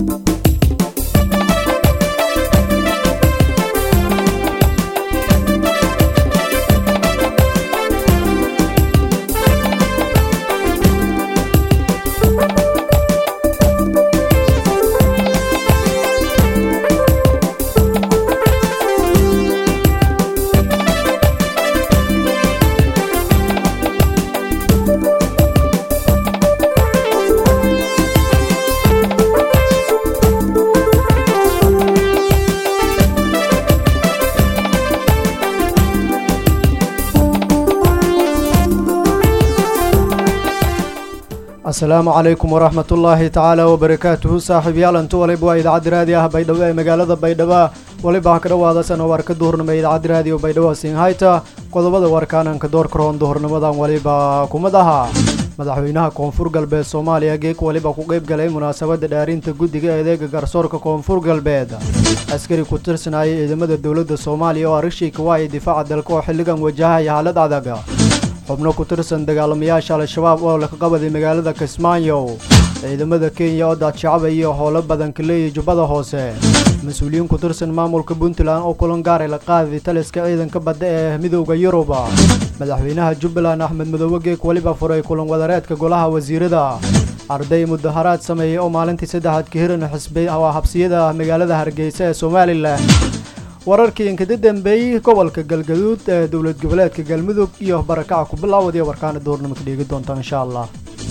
asalaamu calaykum waraxmat ullaahi tacaala wabarakaatuhu saaxiibyaal intu waliba waa idaacadda raadi ah baydhabo ee magaalada baydhabo waliba ha ka dhawaadasan warka duhurnimo ee idaacadda raadiyo baydhabo singhayta qodobada warkaananka doorka roon duhurnimadan waliba kumid ahaa madaxweynaha koonfur galbeed soomaaliya geek waliba ku qayb galay munaasabadda dhaarinta guddiga eedeega garsoorka koonfur galbeed askari ku tirsanaya ciidamada dowladda soomaaliya oo arishiika waaya difaaca dalka oo xilligan wajahaya xaalad adag xubno ku tirsan dagaalamayaasha al-shabaab oo laka qabaday magaalada kismaayo ciidamada kenya oo daadshacaba iyo howlo badan ka leeyahay jubbada hoose mas-uuliyiin ku tirsan maamulka puntland oo kulan gaaray la qaaday taliska ciidanka badda ee midowda yurub madaxweynaha jubbaland axmed madoobe geek weliba furay kulan wadareedka golaha wasiirada arday mudaharaad sameeyey oo maalintii saddexaad ka hiran habsiyada magaalada hargeysa ee somalilan wararkii inkada dambeeyey gobolka galgaduud ee dowlad goboleedka galmudug iyo barakaca ku bilaawadiyo warkaana duurnimo ka dheegi doonta insha allah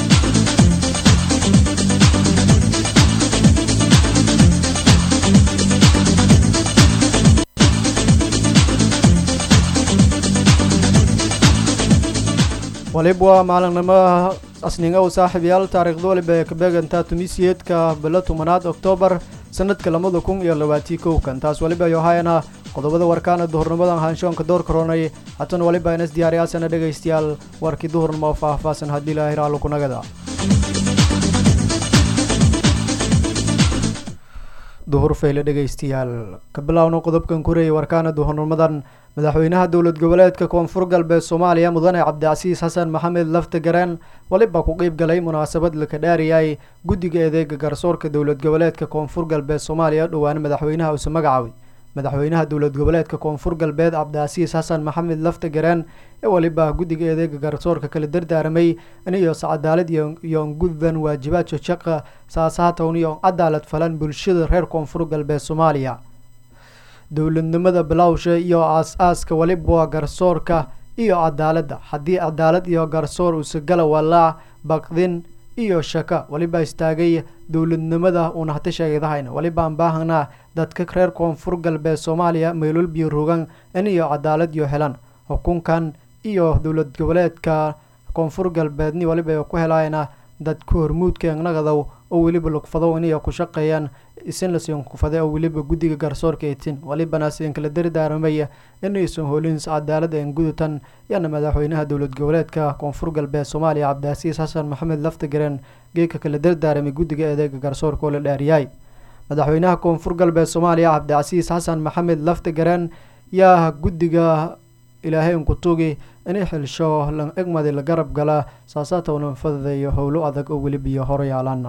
waliba waa maalinimo asninga u saaxiibyaal taariikhda waliba ee kabeegantaa tumiisiyeedka bilo tobanaad oktoobar sanadka labada kun iyo labaatii kowkan taas waliba yohayana qodobada warkaana duhurnimadan haanshoonka door karoonay hatan waliba inas diyaariyaasana dhegaystayaal warkii duhurnimo oo faahfaahsan haddii ilaahay raallo kunagada duhur fayle dhegaystayaal ka bilaawno qodobkan kureeyay warkaana duhurnimadan madaxweynaha dowlad goboleedka koonfur galbeed soomaaliya mudane cabdicasiis xasan maxamed lafta gareen waliba ku qeyb galay munaasabad laka dhaariyay guddiga eedeega garsoorka dowlad goboleedka koonfur galbeed soomaaliya dhowaan madaxweynaha uuse magacaabay madaxweynaha dowlad goboleedka koonfur galbeed cabdicasiis xasan maxamed lafta gareen ee waliba guddiga eedeega garsoorka kala dardaaramay iniyo cadaalad iyo gudban waajibaadka shaqa saasaatown iyo cadaalad falan bulshada reer koonfur galbeed soomaaliya dowladnimada bilowsha iyo aas-aaska waliba waa garsoorka iyo cadaaladda haddii cadaalad iyo garsoor usagala walaac baqdin iyo shaka waliba istaagay dowladnimada uuna hata sheegadahayn waliba aan baahanaa dadka reer koonfur galbeed soomaaliya meelolbiyo rogan in iyo cadaalad iyo helan xukunkan iyo dowlad goboleedka koonfur galbeedni waliba ku helayna dadka hormuudka nagadow oo weliba lugfadow inay ku shaqeeyaan isinlasin kufade oo weliba guddiga garsoorka eetin walibana sidin kala dardaaramaya inaysan hoolin cadaalad een gudutan yaana madaxweynaha dowlad goboleedka koonfur galbeed soomaaliya cabdicasiis xasan maxamed laftagareen geeka kala dardaaramay guddiga eedeega garsoorka oo la dhaariyay madaxweynaha koonfur galbeed soomaaliya cabdicasiis xasan maxamed laftagareen yaa guddiga ilaahay unkutugi inay xilsho lan egmadi la garab gala saasaatowna fadadeeyo howlo adag oo welibiyo horeyaalaan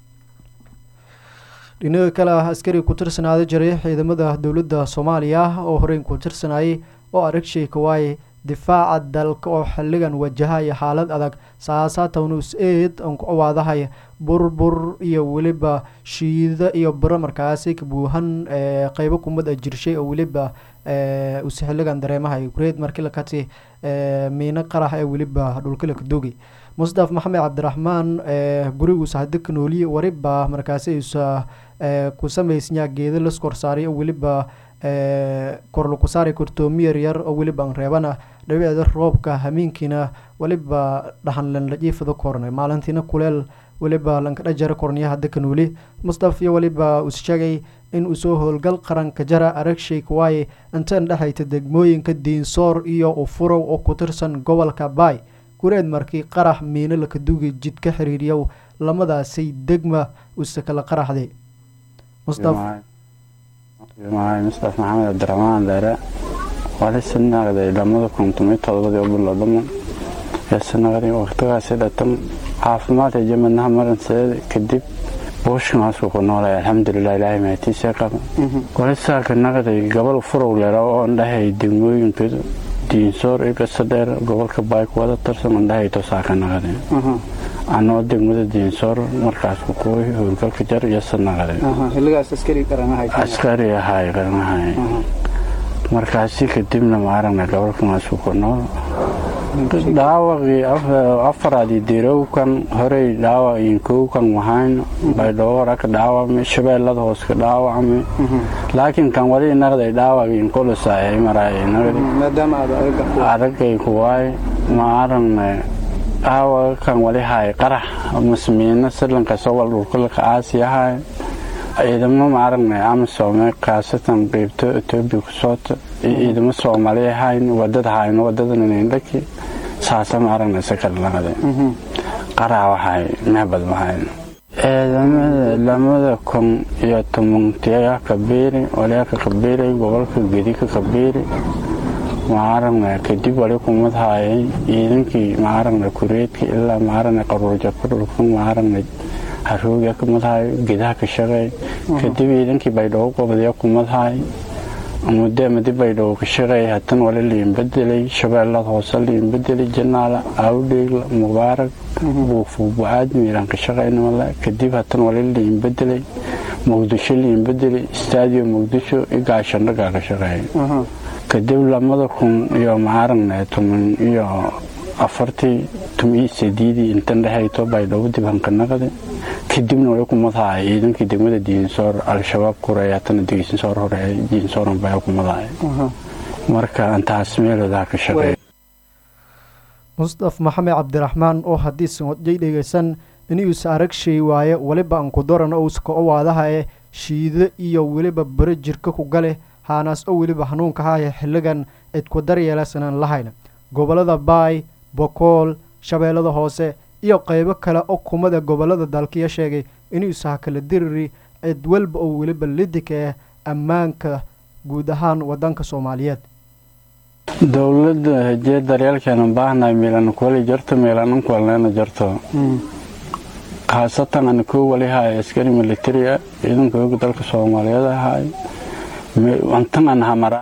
dhinaga kale ah askari ku tirsanaaday jiray ciidamada dowladda soomaaliya oo horeyn ku tirsanayay oo aragshay kawaay difaaca dalka oo xilligan wajahaya xaalad adag saasaatownus eed aan ku awaadahay burbur iyo weliba shiida iyo biro markaasi kabuuhan qeybo kumad a jirshay oo weliba use xilligan dareemahay kureed markilakati miino qarax ee weliba dhulkalakadogi mustaf maxamed cabdiraxmaan guriguusa hadika nooliye wariba markaasi usa ku samaysnyaa geeda las korsaaray oo weliba korlaku saaray kortoomiyar yar oo weliba aan reebana dhabiceeda roobka hamiinkiina weliba dhaxanlan la jiifada kornay maalintiina kuleel weliba lankadhajara korniya hadika nooli mustaf iyo weliba us sheegay in uu soo howlgal qaranka jara aragshay kuwaaye intan dhexayta degmooyinka diinsoor iyo ufurow oo ku tirsan gobolka baay gureed markii qarax miino lakadugi jid ka xiriiriyow lamadaasay degma use kala qaraxday mustaf maxamed cabdiraxmaan dheere wali sinaqday lamada kuntumiyo todobadii u bilowdamo ee sinaqday waqtigaasi dhatam caafimaadka jamadnaha maranseed kadib buushkaasku ku noolay alxamdulilah ilaahay mahatiisa qaba walisaaka naqday gobol furow lera oo andhahay degmooyinka diinsoor iyo gasadheer gobolka baay kuwada tirsan andhahay tosaaka naqday anoo degmada diinsoor markaas kukuway howlgalka jar iyo sanaqday askari ahay qaranahay markaasi kadibna maaragna gobolkamaasku ku nool dhaawaqii afaraadii dirowkan horey dhaawaciin kowkan wahayn baydhowora ka dhaawacmay shabeellada hoos ka dhaawacmay laakiin kan wali naqday dhaawaciin kulusaayay maraaadagay kuwaay maaragna dhaawaqa kan wali haay qarax masmiino silanka sowal dhulkulka aasiyahay ciidamo maaragna amisoome khaasatan qeybto etoobiya ku soota iyo ciidamo soomaali ahayn wadada hayno wadadaninindhaki saasa maaragna sakalnaqde qaraa waxay mehbad mahayn ciidamada lamada kun iyo tobantiya kabiiri waliaka kabiiri gobolka gedika kabiiri maaragna kadib wali kumad haayay ciidankii maaragna kureedka ilaa maaragna qaruurjabka dhulkan maaragna harooga kumadhaay gedaha ka shaqeey kadib ciidankii baydhabo qobadiya kumadhaay muddo madi baydhabo ka shaqeey hatan wali liin bedelay shabeellada hoose liin bedelay janaala awdheegla mubaarak buufuubu-aad miiraan ka shaqeynamale kadib hatan wali liin bedelay muqdisho liin bedelay staadiyo muqdisho iyo gaashandhagaa ka shaqeey kadib lamada kun iyo maaragna toban iyo afartii tumii sadiidii intan dhehayto baydhabo dib hankanaqade kadibna wali kumadhaay ciidankii degmada diinsoor al-shabaab kureey hatana diinsoor hore diinsooran baa kumadhaay marka intaas meeloodaa ka shaqeey mustaf maxamed cabdiraxmaan oo haddii sanodjay dhegaysan inuusa aragshay waaye weliba ankudoran ouska owaadahae shiido iyo weliba baro jirka ku gale haanaas oo weliba hanuunka haya xilligan cidku daryeelasanan lahayna gobolada baay bokool shabeellada hoose iyo qeybo kale oo kumada gobolada dalkiya sheegay inuusaha kala diriri cid walba oo weliba lidika ah ammaanka guud ahaan wadanka soomaaliyeed dowladda hejee daryeelkeena baahnahay miilan kuwali jarto miilanan kuwalneena jarto khaasatan ana koo wali haay askari militari ah ciidanka hooga dalka soomaaliyeed ahaay antan an hamaraa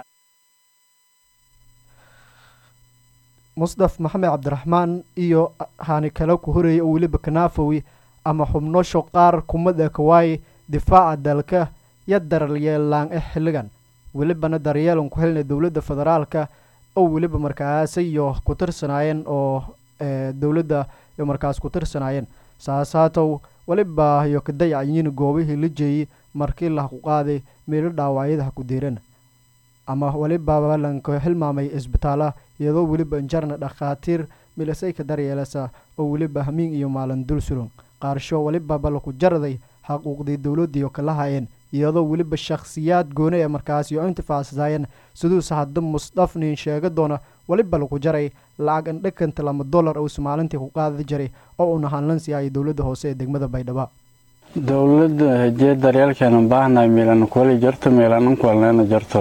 musdaf maxamed cabdiraxmaan iyo haani kale ku horeeyay oo weliba kanaafowi ama xubnosho qaar kumada kawaay difaaca dalka yo daryeelaan eh xilligan welibana daryeelan ku helnay dowladda federaalka oo weliba markaas iyo ku tirsanaayeen oo dowladda iyo markaas ku tirsanaayeen saasaatow weliba iyo kadayacayiin goobihii la jeeyey markii la ku qaaday meelo dhaawacyada ha ku diiran ama weliba lanka xilmaamay isbitaala iyadoo weliba injarna dhakhaatiir milasayka daryeelasa oo weliba hamiin iyo maalin dul sulan qaarsho weliba balaku jaraday xaquuqdii dowladdiiyo kala hayeen iyadoo weliba shakhsiyaad gooni ee markaasi oo intifaacsaayeen siduuse hadda musdafnin sheega doona weliba lagu jaray lacag indhakanta lama dollar uusa maalintii ku qaadi jiray oo uuna hanlansiiyay dowladda hoose ee degmada baydhaba dowladda hejee daryeelkeena baahnahay miilan kuwali jarto miilanan kuwalneena jarto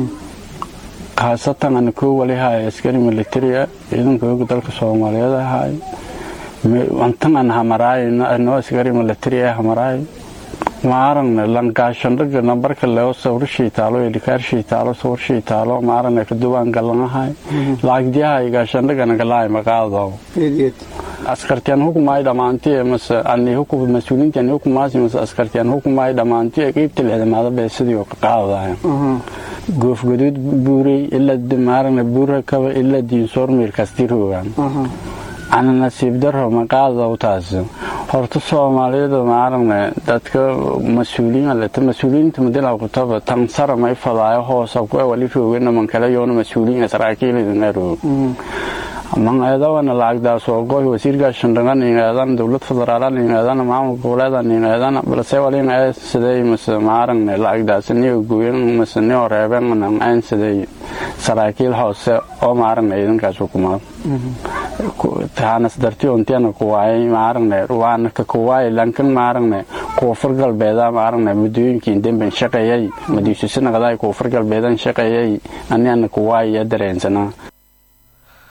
khaasatan ana koo wali haay askari militari ah ciidanka hooga dalka soomaaliyeed ahaay antan an hamaraay anoo askari militari ah hamaraay maaragna langaashandhaga nambarka leo sawirshii taalo edhikaarshii taalo sawirshii taalo maaragna kaduwaan galanahay lacagdiyaha gaashandhagana galaay maqaado askartiyan hukumaay dhamaantiye mase ani hukum mas-uuliintiyan hukumaasi mase askartiyan hukumaay dhamaantiye qeybta lixdamaada bee sidii ka qaadaya goofgaduud buurey ilaa maaragna buura kaba ilaa diinsoor miirkastiroogan ana nasiib daro maqaadaw taas horta soomaaliyada maaragna dadka mas-uuliin aleta mas-uuliyiinta madilaqutaba tansara may fadaayo hoosa kuwa wali roogana mankale yoona mas-uuliin saraakiilidanaaro mangeedawana lacagdaasoo goy wasiirkaa shandhagan ingeedan dowlad federaalan ingeedan maamul goboleedan ingeedan balse walin ee sidey mase maaragna lacagdaas niyo gooyan mase niyo reeben aan sidey saraakiil hoose oo maaragna ciidankaas hukumaad taanas darti ontiana kuwaayay maaragna waana ka kuwaayay lankan maaragna koonfur galbeeda maaragna muddooyinkii demben shaqeeyay madiisusinaqdaay koonfur galbeedan shaqeeyay aniana kuwaayaya dareensanaa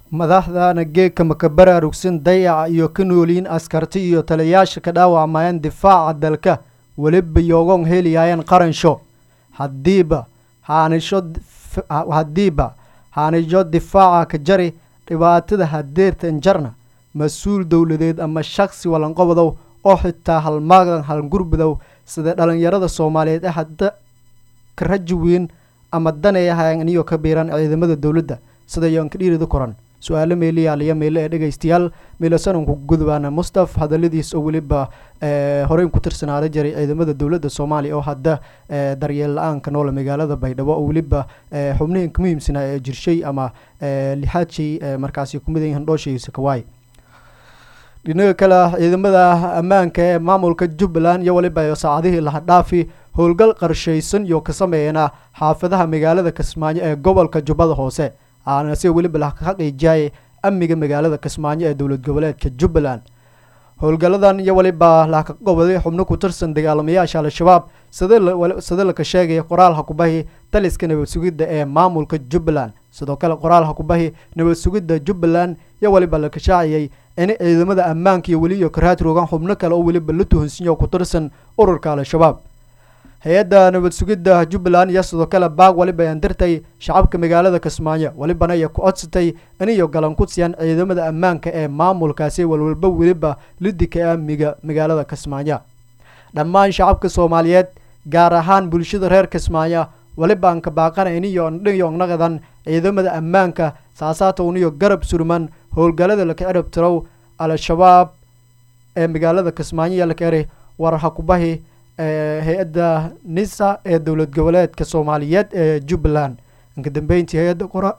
madaxdana geegka maka baraarugsan dayaca iyo ka nooliin askarti iyo taliyayaasha ka dhaawacmayeen difaaca dalka weliba yoogon heliyaayeen qaransho haddiiba haanisho haddiiba haanijo difaaca ka jari dhibaatada hadeertan jarna mas-uul dowladeed ama shaksi walanqobodow oo xitaa halmaagan halgurbudow sida dhalinyarada soomaaliyeed ee hadda ka raji weyn ama danay ahayan iniyo ka biiran ciidamada dowladda sida yoon ka dhiirida koran su-aalo meeliyaaliya meele ee dhegaystayaal meelasananku gudubaana mustaf hadaladiis oo weliba horeyn ku tirsanaada jiray ciidamada dowladda soomaaliya oo hadda daryeel la-aanka noole magaalada baydhabo oo weliba xubnihinka muhiimsanaa ee jirshay ama lixaadshay markaasi kumid yihiin dhooshiisa kawaay dhinaga kale ciidamada ammaanka ee maamulka jubbaland iyo weliba saacadihii lahadhaafi howlgal qarshaysan iyo ka sameeyana xaafadaha magaalada kismaayo ee gobolka jubbada hoose aana si weliba la xaqiijiyay amniga magaalada kismaayo ee dowlad goboleedka jubbaland howlgalladan iyo weliba laka goboday xubno ku tirsan dagaalamayaasha al-shabaab sida laka sheegaya qoraal hakubahi taliska nabad sugidda ee maamulka jubbaland sidoo kale qoraal hakubahi nabad sugidda jubbaland iyo weliba la kashaaciyey in ciidamada ammaanka iyo weliyo karaad rogan xubno kale oo weliba la tuhunsinya ku tirsan ururka al-shabaab hay-adda nabad sugidda jubbaland iyo sidoo kale baag weliba ayaan dirtay shacabka magaalada kismaayo welibana ay ku codsatay iniyo galan ku siiyaan ciidamada ammaanka ee maamulkaasi walwalba weliba lidika amniga magaalada kismaayo dhammaan shacabka soomaaliyeed gaar ahaan bulshada reer kismaayo weliba aan ka baaqana iniyo dhiyongnaqadan ciidamada ammaanka saasaata uniyo garab surman howlgallada laka cirab tirow al-shabaab ee magaalada kismaayo iyo laka eri war hakubahi hay-adda nisa ee dowlad goboleedka soomaaliyeed ee jubbaland inka dambeyntii hay-adda qora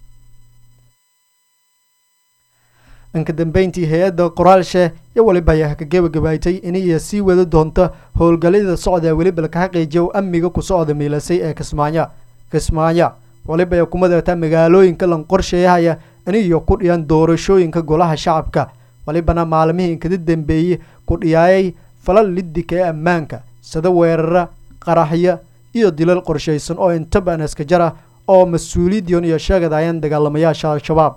inka dambeyntii hay-adda qoraalshe iyo weliba ayaa ka gebagabaaytay iniyo sii wada doonta howlgallada socda ee weliba laka xaqiijiya amniga ku socda miilasay ee kismaayo kismaayo weliba ay kumadeeta magaalooyinka lan qorsheeyahaya iniyo ku dhiyaan doorashooyinka golaha shacabka welibana maalmihii inkada dambeeyey ku dhiyaayay falal lidika ee ammaanka sida weerara qaraxyo iyo dilal qorshaysan oo intaban iska jara oo mas-uuliyidion iyo sheegadayeen dagaalamayaasha al-shabaab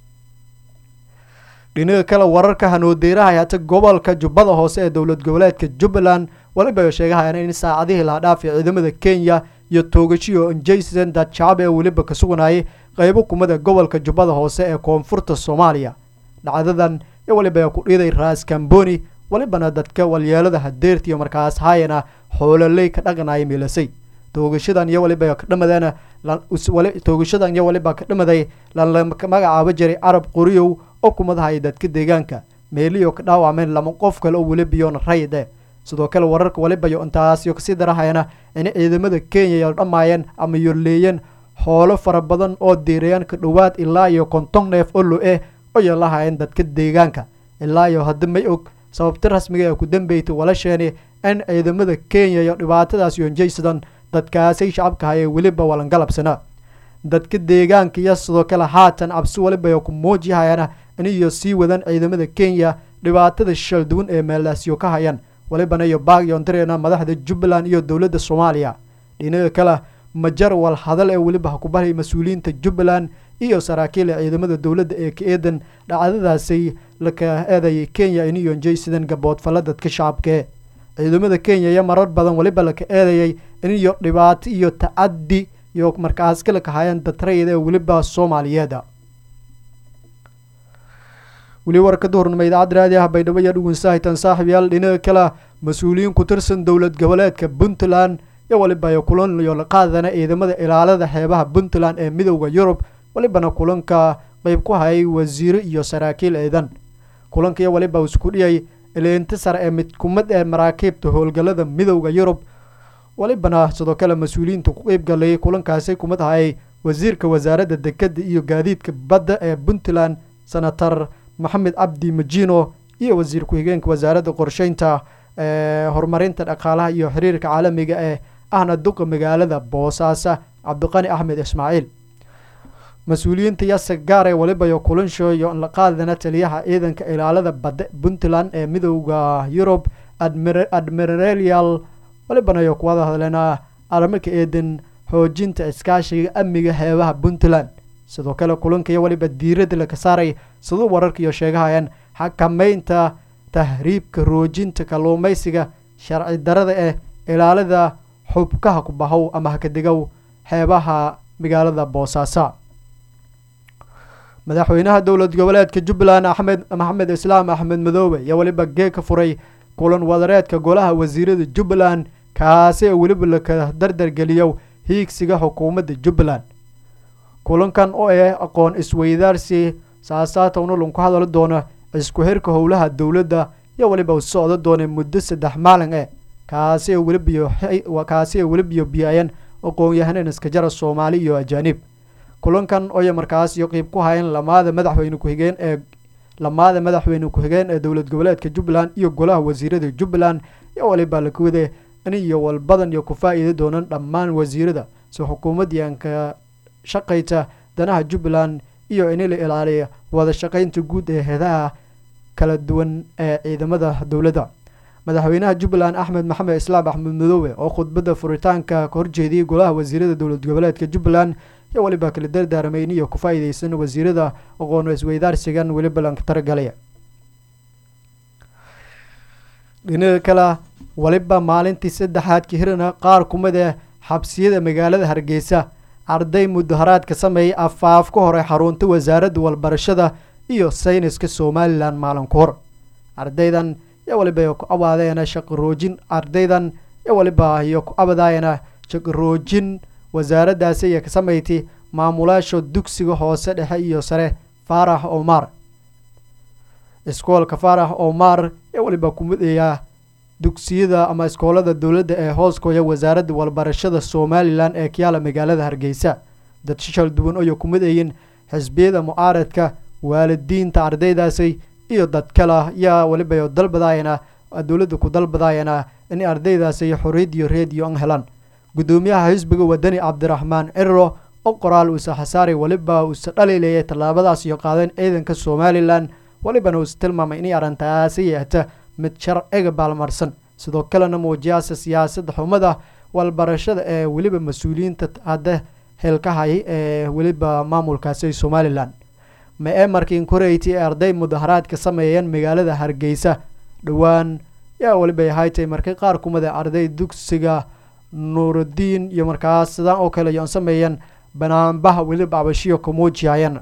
dhinaga kale wararka hanoodeeraha hata gobolka jubbada hoose ee dowlad goboleedka jubbaland weliba ay sheegahayaan in saacadihii lahadhaafi ciidamada kenya iyo toogashiyo jason dadshacab ee weliba ka suganayay qeybo kumada gobolka jubbada hoose ee koonfurta soomaaliya dhacdadan iyo weliba ku dhiiday raas kamboni welibana dadka walyeelada hadeerta iyo markaas haayana xoololey ka dhaqanaya miilasay toogashadan iyo weliba ka dhamadeena toogashadan iyo weliba ka dhamaday lala magacaabo jiray carab qoriyow oo kumadahaya dadka deegaanka meeliyo ka dhaawacmeen lama qof kale oo welibiyoona rayde sidoo kale wararka welibayo intaasiyo kasii darahayana in ciidamada kenya yo dhammaayeen ama yorleeyeen xoolo fara badan oo diirayaan ka dhowaad ilaa iyo konton neef oo lo-eh oo yeelahayeen dadka deegaanka ilaa iyo hadda may og sababta rasmiga ee ku dambeytay walasheeni in ciidamada kenya iyo dhibaatadaas yonjaysadan dadkaasay shacabka hayee weliba walangalabsana dadka deegaanka iyo sidoo kale haatan cabsi weliba ku muujihayana iniyo sii wadan ciidamada kenya dhibaatada shal duwan ee meelaasyo ka hayaan welibana iyo baagyoondareena madaxda jubbaland iyo dowladda soomaaliya dhinaga kale majar wal hadal ee weliba hakubahay mas-uuliyiinta jubbaland iyo saraakiila ciidamada dowladda ee ka eedan dhacdadaasay laka eedayay kenya iniyo jaysidan gaboodfalla dadka shacabkee ciidamada kenya iyo marar badan weliba laka eedayay iniyo dhibaato iyo tacaddi iyo markaas ka laka hayaan dadrayada ee weliba soomaaliyeeda weli warka duhurnimo idaacadda raadiyaha baydhabo iyo dhugunsahitan saaxiibyaal dhinaga kale mas-uuliyiin ku tirsan dowlad goboleedka puntland iyo weliba kulan iyo laqaadana ciidamada ilaalada xeebaha puntland ee midowda yurub welibana kulanka qeyb ku hayay wasiiro iyo saraakiil ciidan kulanka iyo weliba isku dhiyay ilintisar ee mid kumad ee maraakiibta howlgalada midowda yurub welibana sidoo kale mas-uuliyiinta ku qeyb galayay kulankaasi kumad hayay wasiirka wasaaradda dekada iyo gaadiidka badda ee puntland senator maxamed cabdi majino iyo wasiir ku-xigeenka wasaaradda qorsheynta ee horumarinta dhaqaalaha iyo xiriirka caalamiga ee ahna duqa magaalada boosaaso cabdiqani axmed ismaaciil mas-uuliyiinta yase gaar ee weliba iyo kulansho iyo la qaadana taliyaha ciidanka ilaalada badda puntland ee midowda yurub admiralial welibana iyo kuwada hadleena arrimo ka eedan xoojinta iskaashiga amniga xeebaha puntland sidoo kale kulankiiyo weliba diiradda laka saaray siduu wararkiiyo sheegahayaan xakameynta tahriibka roojinta kalluumaysiga sharci darada eh ilaalida xubkaha ku bahow ama hakadegow xeebaha magaalada boosaaso madaxweynaha dowlad goboleedka jubbaland axmed maxamed islaam axmed madoobe iyo weliba geeg ka furay kulan wadareedka golaha wasiirada jubbaland kaasi oo weliba laka dardargeliyo hiigsiga xukuumadda jubbaland kulankan oo ah aqoon isweydaarsi saasaatowna lanku hadali doono isku xirka howlaha dowladda iyo weliba u socdo doona muddo saddex maalin eh kaasi oo welibiyo kaasi oo welibiyo biyayan aqoon-yahaneen iskajara soomaali iyo ajaanib kulankan ooya markaas iyo qiib ku hayan lamaada madaxweyne ku-xigeen ee lamaada madaxweyne ku-xigeen ee dowlad goboleedka jubbaland iyo golaha wasiirada jubbaland iyo waliba lakuwade in iyo walbadan iyo ku faa-iida doonan dhammaan wasiirada si xukuumaddii aan ka shaqayta danaha jubbaland iyo in la ilaaliya wada shaqaynta guud ee heedaha kala duwan ee ciidamada dowladda madaxweynaha jubbaland axmed maxamed islaam axmed madoobe oo khudbadda furitaanka ka horjeediyey golaha wasiirada dowlad goboleedka jubbaland iyo weliba kala dardaarmay in iyo ku faa-iideysan wasiirada aqoon isweydaarsigan weliba lanka taragalaya dhinaca kale weliba maalintii saddexaad ka hirana qaar kumid ee xabsiyada magaalada hargeysa arday mudaharaad ka sameeyay afaaf ka hore xarunta wasaaradda walbarashada iyo sayniska somalilan maalin ku hor ardaydan iyo waliba ku abaadeena shaqaroojin ardaydan iyo waliba iyo ku abadaayana shaqaroojin wasaaraddaasi iyo ka sameyti maamulaasha dugsiga hoose dhexe iyo sare faarax omar iskoolka faarax omar ee waliba kumidaya dugsiyada ama iskoolada dowladda ee hooskooya wasaaradda walbarashada somalilan ee kiyaala magaalada hargeysa dad shishal duwan oyo kumidayin xisbiyada mucaaradka waalidiinta ardaydaasi iyo dad kale yaa waliba dalbadaayana dowladda ku dalbadaayana in ardaydaasi xoriyad iyo reediyo an helaan guddoomiyaha xisbiga wadani cabdiraxmaan cirro oo qoraal uuse xasaaray weliba uuse dhaliilayay tallaabadaas iyo qaadeen ciidanka somalilan welibana uuse tilmaamay inay arrintaasi yeehta mid sharciga baalmarsan sidoo kalena muujiyaasa siyaasadda xumada walbarashada ee weliba mas-uuliyiinta hadda heelkahayay ee weliba maamulkaasi somalilan ma ee markiin koreyti ee arday mudaharaad ka sameeyeen magaalada hargeysa dhowaan yaa weliba ahaytay markii qaar kumida arday dugsiga nuurudiin iyo markaas sidaan oo kale yoon sameeyeen banaanbaha weliba abashiyo ka muujiyayeen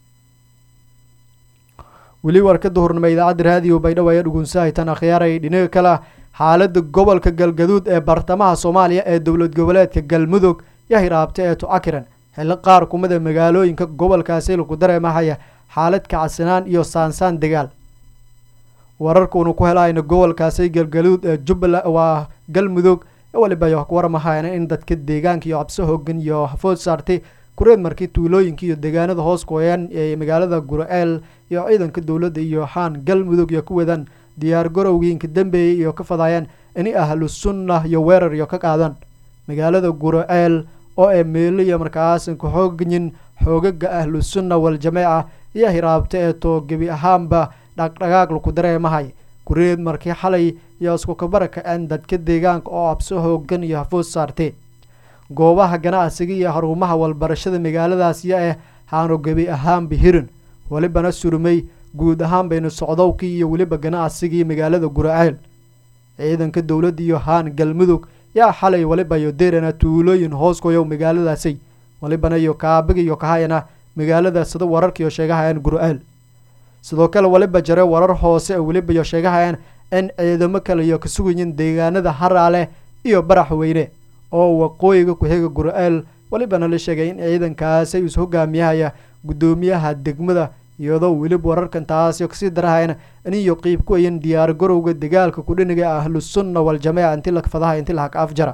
weli warka duhurnimo idaacadda raadiyo baydhabo ayaa dhugunsahaytan akhyaaray dhinaga kale xaaladda gobolka galgaduud ee bartamaha soomaaliya ee dowlad goboleedka galmudug yaa hiraabta ee tucakiran xilli qaar kumida magaalooyinka gobolkaasi lagu dareemahaya xaalad kacsanaan iyo saansaan dagaal wararkuunu ku helayna gobolkaasi galgaduud ee jubbaland waa galmudug waliba yo warmahayana in dadka deegaanka iyo cabso hoogan iyo hafood saartay kureed markii tuulooyinka iyo deegaanada hoos gooyaan ee magaalada gura-eel iyo ciidanka dowladda iyo xaan galmudug iyo ku wadaan diyaar garowgiinka dambeeyay iyo ka fadaayeen in ahlu sunna iyo weerar iyo ka qaadan magaalada gura-eel oo ee meelo iyo markaasan ka xoogyin xoogaga ahlu sunna wal-jameeca iyo hiraabta ee too gebi ahaanba dhaqdhaqaaq laku dareemahay kureed markii xalay iyo isku kabarakaceen dadka deegaanka oo cabso hoogan iyo hafood saartee goobaha ganacsiga iyo xarumaha walbarashada magaaladaas iyo ah haanu gebi ahaanba hirin welibana surmay guud ahaan baynu socdowkii iyo weliba ganacsigii magaalada gura-ceel ciidanka dowladda iyo haan galmudug yaa xalay waliba iyo derana tuulooyin hooskoyow magaaladaasi walibana iyo kaabiga iyo kahayana magaalada sida wararkiiyo sheegahayaan gura-ceel sidoo kale waliba jare warar hoose oo weliba iyo sheegahayaan in ciidamo kale iyo ka sugayin deegaanada haraale iyo barax weyne oo waqooyiga ku-xiga gura-eel welibana la sheegay in ciidankaasi is hogaamiyahaya guddoomiyaha degmada iyadoo weliba wararkan taasi kasii darahayana iniyo qiib ku ayan diyaar garowga dagaalka kudhiniga ahlu sunna wal-jameeca inti la fadaha inti lahaka afjara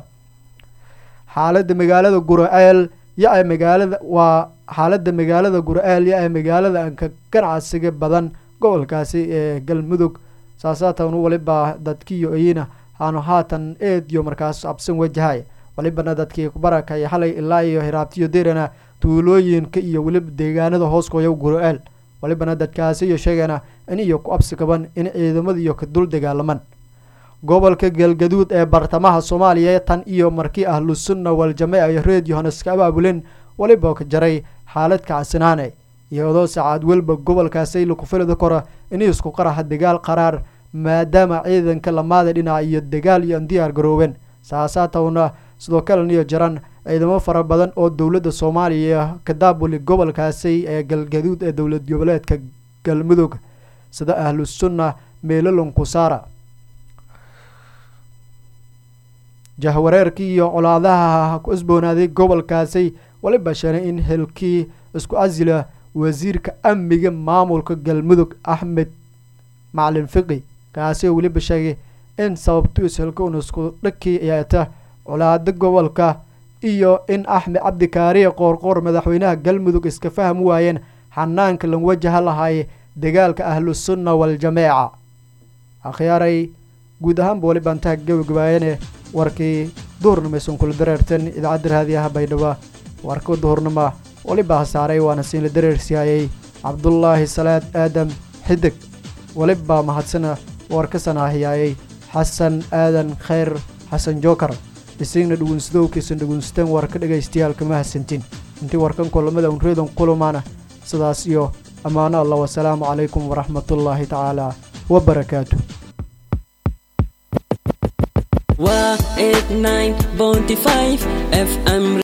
xaalada magaalada gura-eel ya-a magaalada waa xaalada magaalada gura-eel ya-a magaalada anka ganacsiga badan gobolkaasi ee galmudug saasaatan waliba dadkiiyo iyina aanu haatan eed iyo markaas absan wajahay walibana dadkii kubarakay xalay ilaa iyo hiraabtiyo derana tuulooyinka iyo weliba deegaanada hooskooya gura-eel walibana dadkaasi iyo sheegana in iyo ku absi qaban in ciidamada iyo ka dul dagaalaman gobolka galgaduud ee bartamaha soomaaliya tan iyo markii ahlu sunna wal-jameeca iyo reed yohanes ka abaabulen waliba ka jaray xaalad kacsanaane iyadoo sacaad welba gobolkaasay lakufilida kora inay isku qaraxa dagaal qaraar maadaama ciidanka lamaada dhinac iyo dagaal iyo an diyaar garoobeen saasaatawna sidoo kaleniyo jaran ciidamo fara badan oo dowladda soomaaliya ka daabuli gobolkaasi ee galgaduud ee dowlad goboleedka galmudug sida ahlu sunna meelolon kusaara jahwareerkii iyo colaadaha ku isboonaaday gobolkaasi waliba sheegay in helkii isku casila wasiirka amniga maamulka galmudug axmed macalin fiqi kaasi oo weliba sheegay in sababtu ishelka un isku dhakii yeeta colaado gobolka iyo in axmed cabdikaariye qoorqoor madaxweynaha galmudug iska fahmi waayeen xanaanka lan wajaha lahaay dagaalka ahlu sunna wal-jameeca akhyaaray guud ahaanba wali baantaha gabagabaayane warkii duhurnimeysan kula dareerteen idaacadda raadiyaha baydhabo warka duhurnima waliba hasaaray waana siinla dareersiyaayey cabdulaahi salaad aadam xidig waliba mahadsana warka sanaahiyaayey xasan aadan khayr xasan jookar isigna dhugunsadowkiisan dhugunsteen warka dhegaystayaal kama hasantin intii warkan kulamada unreedan kulumaana sidaas iyo ammaano allah wasalaamu calaykum waraxmatullaahi tacaala wabarakaatu waa 89.5 fm